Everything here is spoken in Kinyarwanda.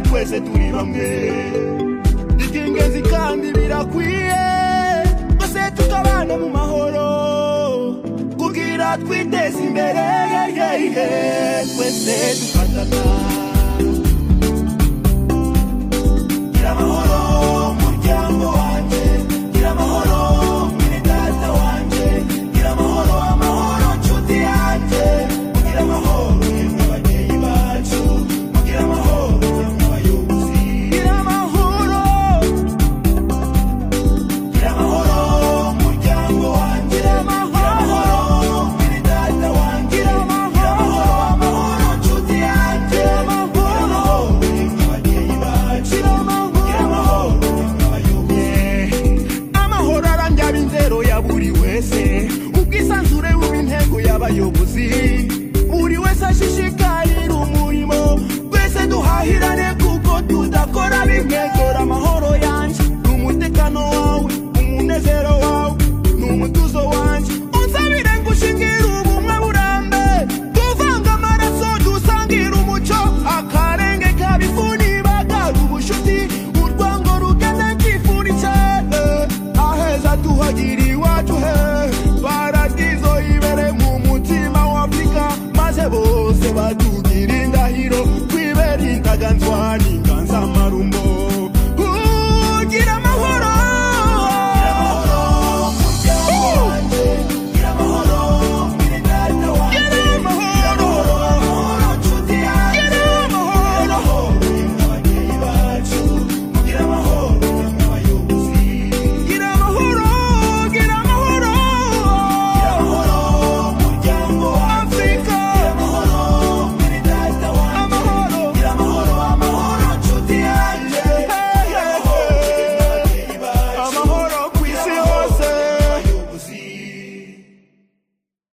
twese turi bamwe bita ingenzi kandi birakwiye twese tukabana mu mahoro kugira twiteze imbere twese dufatana gira amahoro muryango wanjye gira amahoro mwene data wanjye gira amahoro amahoro nshuti yanjye mugira amahoro yemwe ababyeyi bacu mugira amahoro yemwe abayobozi gira amahoro gira amahoro muryango wanjye gira amahoro mwene data wanjye gira amahoro amahoro nshuti yanjye gira amahoro yemwe ababyeyi bacu gira amahoro yemwe abayobozi amahoro arandya b'inzero ya buri wese ubwisanzure bw'intego y'abayobozi buri wese ashishikarira umurimo twese duhahirane kuko tudakora bimwe dore amahoro yanjye ni umutekano wawe umunezero wawe ni umutuzo wanjye unsabire ngushingira ubumwe burambe tuvanga amaraso dusangira umuco akarenge kabifuni bagara ubushuti urwango rugana kifuni cyane aheza tuhagira iwacu he paradizo ibere mu mutima wa afurika maze bose batugira indahiro twibera indaganzwa n'inganzama